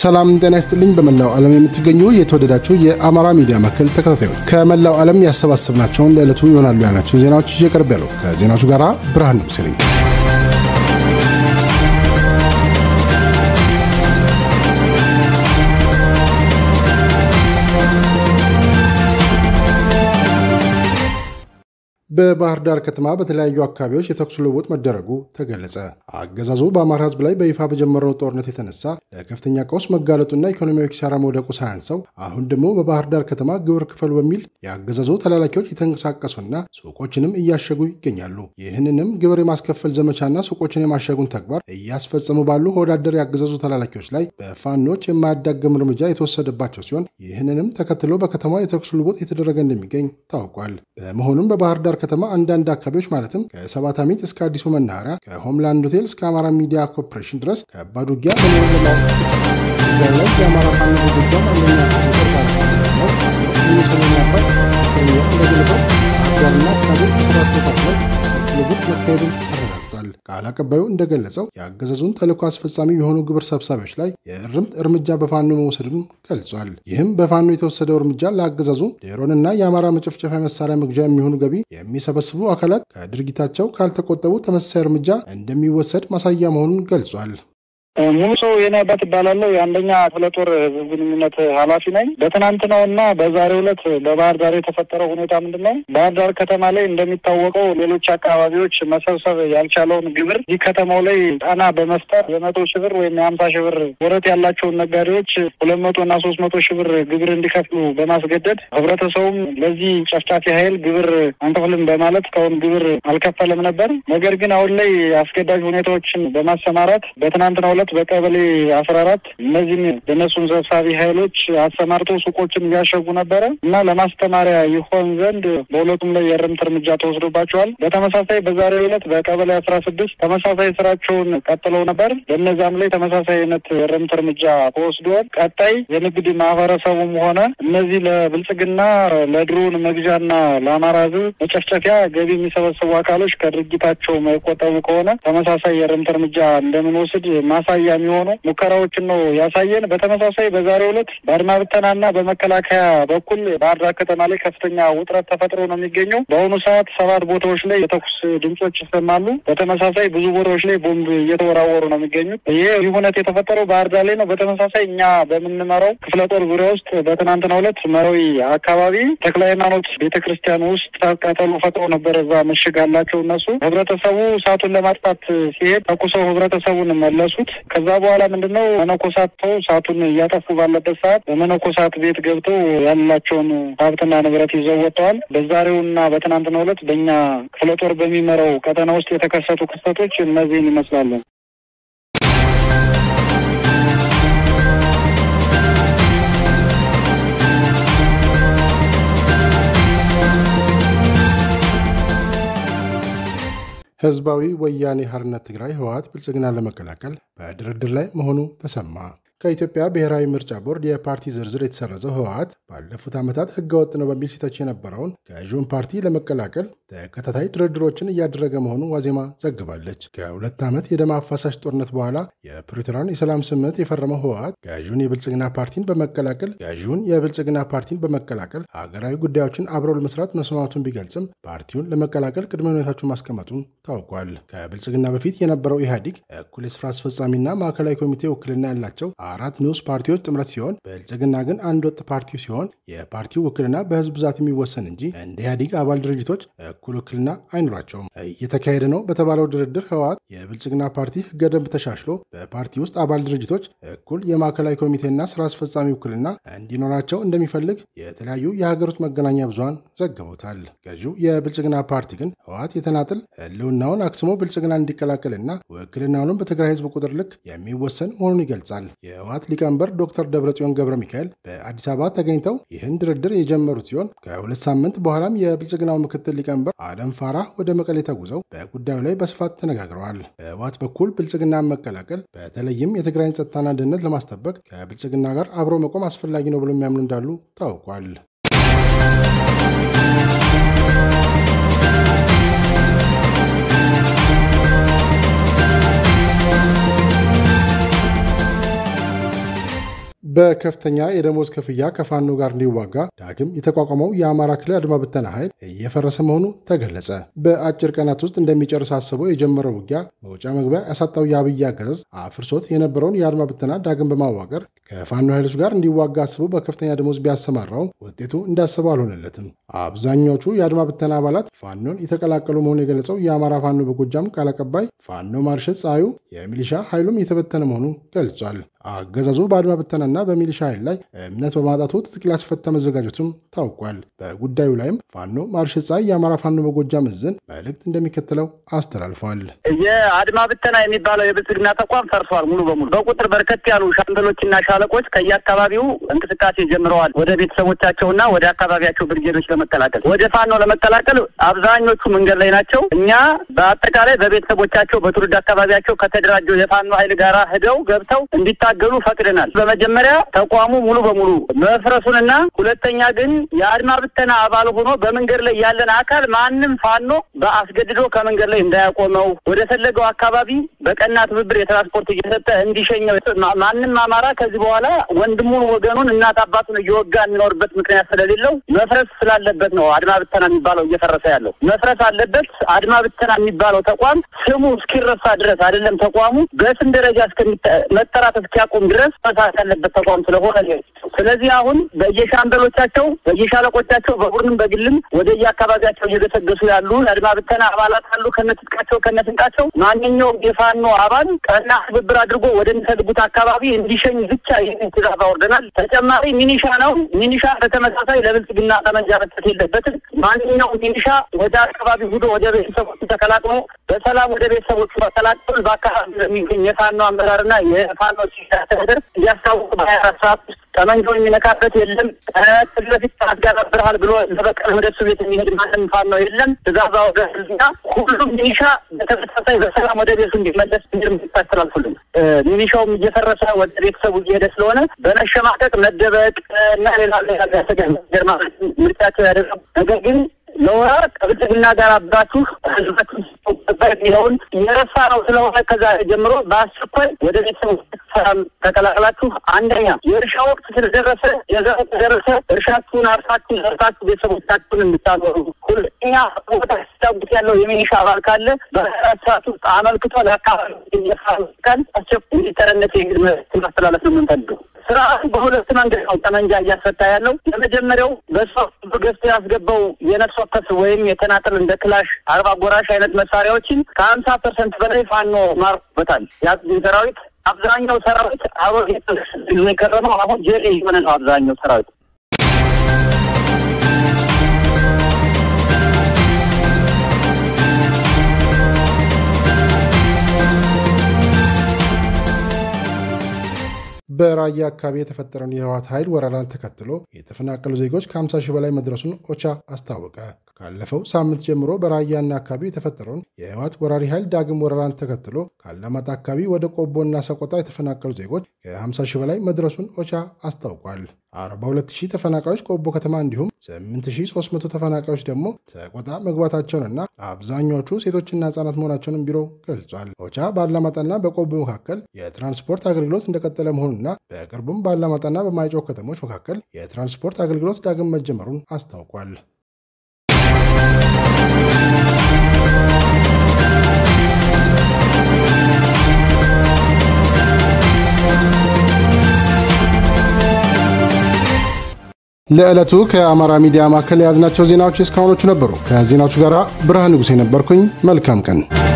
ሰላም ጤና ይስጥልኝ። በመላው ዓለም የምትገኙ የተወደዳችሁ የአማራ ሚዲያ ማዕከል ተከታታዮች ከመላው ዓለም ያሰባሰብናቸውን ለዕለቱ ይሆናሉ ያልናቸውን ዜናዎች እየቀርብ ያለው ከዜናዎቹ ጋር ብርሃን ንጉሴ ነኝ። በባህር ዳር ከተማ በተለያዩ አካባቢዎች የተኩስ ልውውጥ መደረጉ ተገለጸ። አገዛዙ በአማራ ሕዝብ ላይ በይፋ በጀመረው ጦርነት የተነሳ ለከፍተኛ ቀውስ መጋለጡና ኢኮኖሚያዊ ኪሳራ መውደቁ ሳያንሰው አሁን ደግሞ በባህር ዳር ከተማ ግብር ክፈሉ በሚል የአገዛዙ ተላላኪዎች የተንቀሳቀሱና ሱቆችንም እያሸጉ ይገኛሉ። ይህንንም ግብር የማስከፈል ዘመቻና ሱቆችን የማሸጉን ተግባር እያስፈጸሙ ባሉ ወዳደር የአገዛዙ ተላላኪዎች ላይ በፋኖች የማያዳግም እርምጃ የተወሰደባቸው ሲሆን ይህንንም ተከትሎ በከተማ የተኩስ ልውውጥ የተደረገ እንደሚገኝ ታውቋል። በመሆኑም በባህር ዳር ከተማ አንዳንድ አካባቢዎች ማለትም ከሰባት አሚት እስከ አዲሱ መናኸሪያ ከሆምላንድ ሆቴል እስከ አማራ ሚዲያ ኮርፖሬሽን ድረስ ከባድ ውጊያ በሚሆን ላይ የአማራ ፋኖ ጎጃም አንደኛ ቁጥር ባለሰሜን አባት እንደገለጸው አርዷርና አካባቢ ስራ አስተካክለው ልውውጥ መካሄዱን አረጋግጧል። ቃል አቀባዩ እንደገለጸው የአገዛዙን ተልዕኮ አስፈጻሚ የሆኑ ግብር ሰብሳቢዎች ላይ የእርምት እርምጃ በፋኖ መውሰዱን ገልጿል። ይህም በፋኖ የተወሰደው እርምጃ ለአገዛዙ ድሮንና የአማራ መጨፍጨፊያ መሳሪያ መግዣ የሚሆኑ ገቢ የሚሰበስቡ አካላት ከድርጊታቸው ካልተቆጠቡ ተመሳሳይ እርምጃ እንደሚወሰድ ማሳያ መሆኑን ገልጿል። ሙሉ ሰው የኔ አባት ይባላለሁ። የአንደኛ ክፍለ ጦር ህዝብ ግንኙነት ኃላፊ ነኝ። በትናንትናው እና በዛሬው ዕለት በባህር ዳር የተፈጠረው ሁኔታ ምንድን ነው? ባህር ዳር ከተማ ላይ እንደሚታወቀው ሌሎች አካባቢዎች መሰብሰብ ያልቻለውን ግብር ይህ ከተማው ላይ ጫና በመፍጠር የመቶ ሺህ ብር ወይም የሀምሳ ሺህ ብር ወረት ያላቸውን ነጋዴዎች ሁለት መቶ እና ሶስት መቶ ሺህ ብር ግብር እንዲከፍሉ በማስገደድ ህብረተሰቡም ለዚህ ጨፍጫፊ ኃይል ግብር አንከፍልም በማለት እስካሁን ግብር አልከፈለም ነበር። ነገር ግን አሁን ላይ አስገዳጅ ሁኔታዎችን በማሰማራት በትናንትናው ዕለት በቀበሌ አስራ አራት እነዚህም የነሱን ሰብሳቢ ኃይሎች አሰማርተው ሱቆችን እያሸጉ ነበረ እና ለማስተማሪያ ይሆን ዘንድ በሁለቱም ላይ የእርምት እርምጃ ተወስዶባቸዋል። በተመሳሳይ በዛሬው ዕለት በቀበሌ አስራ ስድስት ተመሳሳይ ስራቸውን ቀጥለው ነበር። በእነዛም ላይ ተመሳሳይ አይነት የእርምት እርምጃ ተወስዷል። ቀጣይ የንግድ ማህበረሰቡም ሆነ እነዚህ ለብልጽግና ለድሮን መግዣና ለአማራ ሕዝብ መጨፍጨፊያ ገቢ የሚሰበሰቡ አካሎች ከድርጊታቸው የማይቆጠቡ ከሆነ ተመሳሳይ የእርምት እርምጃ እንደምንወስድ ማሳያ የሚሆኑ ሙከራዎችን ነው ያሳየን። በተመሳሳይ በዛሬው ዕለት በአድማ ብተናና በመከላከያ በኩል ባህር ዳር ከተማ ላይ ከፍተኛ ውጥረት ተፈጥሮ ነው የሚገኘው። በአሁኑ ሰዓት ሰባት ቦታዎች ላይ የተኩስ ድምጾች ይሰማሉ። በተመሳሳይ ብዙ ቦታዎች ላይ ቦምብ እየተወራወሩ ነው የሚገኙት። ይህ ሁነት የተፈጠረው ባህር ዳር ላይ ነው። በተመሳሳይ እኛ በምንመራው ክፍለ ጦር ዙሪያ ውስጥ በትናንትናው ዕለት መራዊ አካባቢ ተክለ ሃይማኖት ቤተ ክርስቲያን ውስጥ ቀጠሉ ፈጥሮ ነበር። እዛ ምሽግ አላቸው እነሱ። ህብረተሰቡ እሳቱን ለማጥፋት ሲሄድ ተኩሰው ህብረተሰቡን መለሱት። ከዛ በኋላ ምንድነው መነኮሳት ተው እሳቱን እያጠፉ ባለበት ሰዓት በመነኮሳት ቤት ገብተው ያላቸውን ሀብትና ንብረት ይዘው ወጥተዋል። በዛሬውና በትናንትናው ዕለት በእኛ ክፍለ ጦር በሚመራው ቀጠና ውስጥ የተከሰቱ ክስተቶች እነዚህን ይመስላሉ። ህዝባዊ ወያኔ ሓርነት ትግራይ ህወሓት ብልጽግና ለመቀላቀል በድርድር ላይ መሆኑ ተሰማ። ከኢትዮጵያ ብሔራዊ ምርጫ ቦርድ የፓርቲ ዝርዝር የተሰረዘው ህወሓት ባለፉት ዓመታት ህገወጥ ነው በሚል ሲተች የነበረውን ገዢውን ፓርቲ ለመቀላቀል ተከታታይ ድርድሮችን እያደረገ መሆኑ ዋዜማ ዘግባለች። ከሁለት ዓመት የደም አፋሳሽ ጦርነት በኋላ የፕሪቶሪያን የሰላም ስምምነት የፈረመው ህወሓት ገዢውን የብልጽግና ፓርቲን በመቀላቀል ገዢውን የብልጽግና ፓርቲን በመቀላቀል ሀገራዊ ጉዳዮችን አብረው ለመስራት መስማማቱን ቢገልጽም ፓርቲውን ለመቀላቀል ቅድመ ሁኔታዎችን ማስቀመጡን ታውቋል። ከብልጽግና በፊት የነበረው ኢህአዲግ እኩል የስራ አስፈጻሚና ማዕከላዊ ኮሚቴ ውክልና ያላቸው አራት ንዑስ ፓርቲዎች ጥምረት ሲሆን ብልጽግና ግን አንድ ወጥ ፓርቲ ሲሆን የፓርቲው ውክልና በህዝብ ብዛት የሚወሰን እንጂ እንደ ኢህአዲግ አባል ድርጅቶች እኩል ውክልና አይኖራቸውም። እየተካሄደ ነው በተባለው ድርድር ህወሓት የብልጽግና ፓርቲ ህገ ደንብ ተሻሽሎ በፓርቲ ውስጥ አባል ድርጅቶች እኩል የማዕከላዊ ኮሚቴና ስራ አስፈጻሚ ውክልና እንዲኖራቸው እንደሚፈልግ የተለያዩ የሀገር ውስጥ መገናኛ ብዙሃን ዘግበውታል። ገዢው የብልጽግና ፓርቲ ግን ህወሓት የተናጥል ህልውናውን አክስሞ ብልጽግና እንዲቀላቀልና ውክልናውንም በትግራይ ህዝብ ቁጥር ልክ የሚወሰን መሆኑን ይገልጻል። የህወሓት ሊቀመንበር ዶክተር ደብረጽዮን ገብረ ሚካኤል በአዲስ አበባ ተገኝተው ይህን ድርድር የጀመሩት ሲሆን ከሁለት ሳምንት በኋላም የብልጽግናው ምክትል ሊቀመንበር አለም ፋራህ ወደ መቀሌ ተጉዘው በጉዳዩ ላይ በስፋት ተነጋግረዋል። በህወሓት በኩል ብልጽግናን መቀላቀል በተለይም የትግራይን ጸጥታና ደህንነት ለማስጠበቅ ከብልጽግና ጋር አብሮ መቆም አስፈላጊ ነው ብሎ የሚያምኑ እንዳሉ ታውቋል። በከፍተኛ የደሞዝ ክፍያ ከፋኖ ጋር እንዲዋጋ ዳግም የተቋቋመው የአማራ ክልል አድማ ብተና ኃይል እየፈረሰ መሆኑ ተገለጸ። በአጭር ቀናት ውስጥ እንደሚጨርስ አስበው የጀመረው ውጊያ መውጫ መግቢያ ያሳጣው የአብይ አገዛዝ አፍርሶት የነበረውን የአድማ ብተና ዳግም በማዋቀር ከፋኖ ኃይሎች ጋር እንዲዋጋ አስበው በከፍተኛ ደሞዝ ቢያሰማራው ውጤቱ እንዳሰበው አልሆነለትም። አብዛኛዎቹ የአድማ ብተና አባላት ፋኖን የተቀላቀሉ መሆኑን የገለጸው የአማራ ፋኖ በጎጃም ቃል አቀባይ ፋኖ ማርሸት ፀሐዩ የሚሊሻ ኃይሉም የተበተነ መሆኑ ገልጿል። አገዛዙ በአድማ ብተናና በሚሊሻ ኃይል ላይ እምነት በማጣቱ ትጥቅ ሊያስፈታ መዘጋጀቱም ታውቋል። በጉዳዩ ላይም ፋኖ ማርሸት ፀሐይ የአማራ ፋኖ በጎጃም እዝን መልእክት እንደሚከተለው አስተላልፏል። የአድማ ብተና የሚባለው የብልጽግና ተቋም ፈርሷል ሙሉ በሙሉ በቁጥር በርከት ያሉ ሻምበሎችና ሻለቆች ከየአካባቢው እንቅስቃሴ ጀምረዋል። ወደ ቤተሰቦቻቸውና ወደ አካባቢያቸው ብርጌዶች ለመቀላቀል ወደ ፋኖ ለመቀላቀል አብዛኞቹ መንገድ ላይ ናቸው። እኛ በአጠቃላይ በቤተሰቦቻቸው በትውልድ አካባቢያቸው ከተደራጀው የፋኖ ኃይል ጋር ሂደው ገብተው እንዲታገሉ ፈቅደናል። በመጀመሪያ ተቋሙ ሙሉ በሙሉ መፍረሱንና ሁለተኛ ግን የአድማ ብተና አባል ሆኖ በመንገድ ላይ ያለን አካል ማንም ፋኖ በአስገድዶ ከመንገድ ላይ እንዳያቆመው ወደ ፈለገው አካባቢ በቀና ትብብር የትራንስፖርት እየሰጠ እንዲሸኘው ማንም አማራ ከዚህ በኋላ ወንድሙን ወገኑን እናት አባቱን እየወጋ የሚኖርበት ምክንያት ስለሌለው መፍረስ ስላለበት ነው አድማ ብተና የሚባለው እየፈረሰ ያለው መፍረስ አለበት። አድማ ብተና የሚባለው ተቋም ስሙ እስኪረሳ ድረስ አይደለም ተቋሙ በስም ደረጃ መጠራት እስኪያቆም ድረስ መሳት ያለበት ተቋም ስለሆነ ስለዚህ አሁን በየሻምበሎቻቸው በየሻለቆቻቸው በቡድንም በግልም ወደ የአካባቢያቸው እየገሰገሱ ያሉ የአድማ ብተና አባላት አሉ። ከነትጥቃቸው ከነስንቃቸው ማንኛውም የፋኖ አባል ቀና ትብብር አድርጎ ወደሚፈልጉት አካባቢ እንዲሸኝ ብቻ ይህን ትእዛዝ አወርደናል። ተጨማሪ ሚኒሻ ነው። ሚኒሻ በተመሳሳይ ለብልጽግና ጠመንጃ መስጠት የለበትም። ማንኛውም ሚኒሻ ወደ አካባቢ ሂዶ ወደ ቤተሰቦቹ ተቀላቅሎ በሰላም ወደ ቤተሰቦቹ ተቀላቅሎ በአካባቢ የሚገኝ የፋኖ አመራርና የፋኖ ሲስተዳደር እያስታወቁ በሀያ አራት ሰዓት ውስጥ ጠመንጃውን የሚነካበት የለም። ከዚህ በፊት ታስጋባብርሃል ብሎ ለበቀል ወደ እሱ ቤት የሚሄድ ማንም ፋኖ የለም። ትእዛዝ አወረድና ሁሉም ሚኒሻ በተመሳሳይ በሰላም ወደ ቤቱ እንዲመለስ እርምጃ አስተላልፉልን። ሚኒሻውም እየፈረሰ ወደ ቤተሰቡ እየሄደ ስለሆነ በመሸማቀቅ መደበቅ እና ሌላ ሌላ ያሰገር ምርጫቸው ያደረጉ ነገር ግን ለወራት ከብልጽግና ጋር አብራችሁ ህዝባችሁ የሚለውን የረሳ ነው ስለሆነ ከዛ ጀምሮ በአስቸኳይ ወደ ቤተሰቡ ሰላም ተቀላቅላችሁ አንደኛ የእርሻ ወቅት ስለደረሰ የዘር ደረሰ እርሻችሁን አርሳችሁ ዘርታችሁ ቤተሰቦቻችሁን እንድታኖሩ። ሁለተኛ ቦታ ሲታጉት ያለው የሚኒሻ አባል ካለ በአራት ሰዓት ውስጥ አመልክቶ ለአካባቢ የፋቃል አስቸኳይ እንዲተረነት የግድ ማስተላለፍ ነው የምንፈልገው። ስርዓቱ በሁለት መንገድ ነው ጠመንጃ እያስፈታ ያለው። የመጀመሪያው በሷ ገዝቶ ያስገባው የነፍስ ወከፍ ወይም የተናጠል እንደ ክላሽ፣ አርባ ጎራሽ አይነት መሳሪያዎችን ከሀምሳ ፐርሰንት በላይ ፋኖ ማርኮበታል። የአብይ ሰራዊት አብዛኛው ሰራዊት አብሮ የከረመው አሁን ጀሌ የሆነ ነው አብዛኛው ሰራዊት በራያ አካባቢ የተፈጠረውን የህወሓት ኃይል ወረራን ተከትሎ የተፈናቀሉ ዜጎች ከ50 ሺህ በላይ መድረሱን ኦቻ አስታወቀ። ካለፈው ሳምንት ጀምሮ በራያና አካባቢ የተፈጠረውን የህወሓት ወራሪ ኃይል ዳግም ወረራን ተከትሎ ከአላማጣ አካባቢ ወደ ቆቦና ሰቆጣ የተፈናቀሉ ዜጎች ከ50 ሺህ በላይ መድረሱን ኦቻ አስታውቋል። 42 ሺህ ተፈናቃዮች ቆቦ ከተማ እንዲሁም 8300 ተፈናቃዮች ደግሞ ሰቆጣ መግባታቸውንና አብዛኛዎቹ ሴቶችና ህጻናት መሆናቸውንም ቢሮ ገልጿል። ኦቻ በአላማጣና በቆቦ መካከል የትራንስፖርት አገልግሎት እንደቀጠለ መሆኑና በቅርቡም በአላማጣና በማይጨው ከተሞች መካከል የትራንስፖርት አገልግሎት ዳግም መጀመሩን አስታውቋል። ለዕለቱ ከአማራ ሚዲያ ማዕከል የያዝናቸው ዜናዎች እስካሁኖቹ ነበሩ። ከዜናዎቹ ጋር ብርሃን ንጉሴ ነበርኩኝ። መልካም ቀን